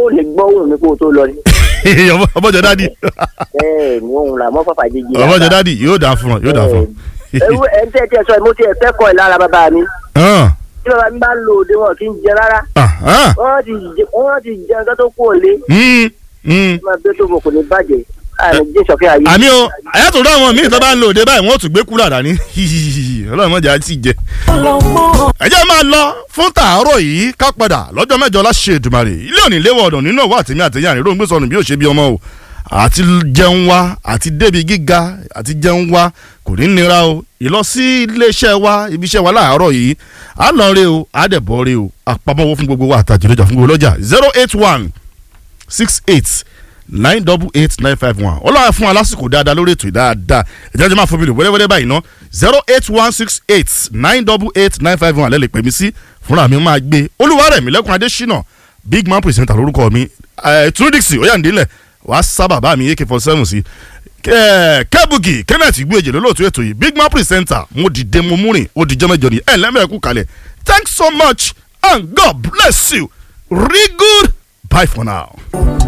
lè gbọ́ òun mi kó o tó lọ ni. ọmọjọ dádì bẹ́ẹ̀ ni òun là mọ́ fàfà jíjí. ọmọjọ dádì yóò dà fún ọ yóò dà fún ọ. ewu ẹ̀ ń tẹ́ tiẹ̀ sọ ẹ̀ mo tiẹ̀ fẹ́ kọ́ ẹ̀ lára bàbá mi. Hàn, tí bàbá mi bá ń lo òde wọn kì í jẹ rárá. ah, ah, wọ́n ti jẹ wọ́n ti jẹ nǹkan tó kú òlé. mm, mm. máa bẹ́ tó mọ̀ kò ní bàjẹ́. àmì jẹ́ sọ̀kẹ́ ayé. àmì o àyàtọ̀ rẹ̀ àwọn míì tó bá ń lo òde báyìí wọ́n ó tún gbé kúrò àdáni ọlọ́run mọ̀jà ti jẹ. ẹ jẹ́ máa lọ fún tàárọ̀ yìí ká padà lọ́jọ́ mẹ́jọ láṣẹ Èdùmàrè ilé òní léwọ̀ ọ̀dọ̀ nínú ọ̀wọ́ àtẹ̀mí àtẹ̀yìn àríró ń gbé sọnù bí ó ṣe bí ọmọ o àti jẹun wa àti débi gíga àti jẹun wa kò ní nira o ìlọ sí iléeṣẹ́ wa ibi iṣẹ́ wa láàárọ̀ yìí á lọ rí o á dẹ̀ bọ́ rí o àpamọ́wọ́ fún gbogbo wa àtàjìlẹ́jà fún gbogbo lọ́jà zero eight one six eight nine double eight nine five one ọlọ́run fún wa lásìkò dáadáa lórí ètò dáadáa ìjà jẹ́ máa fún mi lò wẹ́rẹ́wẹ́rẹ́ báyìí ná zero eight one six eight nine double eight nine five one lẹ́lẹ̀ pè mí sí fúnra mi máa gbé olúwarẹ̀mí lẹ́kùn adésínà big man presenter lórúkọ mi trudixi oyandilẹ̀ wàá sá bàbá mi ak forty seven sí kẹ́bùgì kenneth gbèjì lólóòtú ètò yìí big man presenter mo dìde mo múrin ó dìjọ́ mẹ́jọ ni ẹ̀ lẹ́mẹ̀ẹ́kú kalẹ̀ thanks so much and god bless you real good bye for now.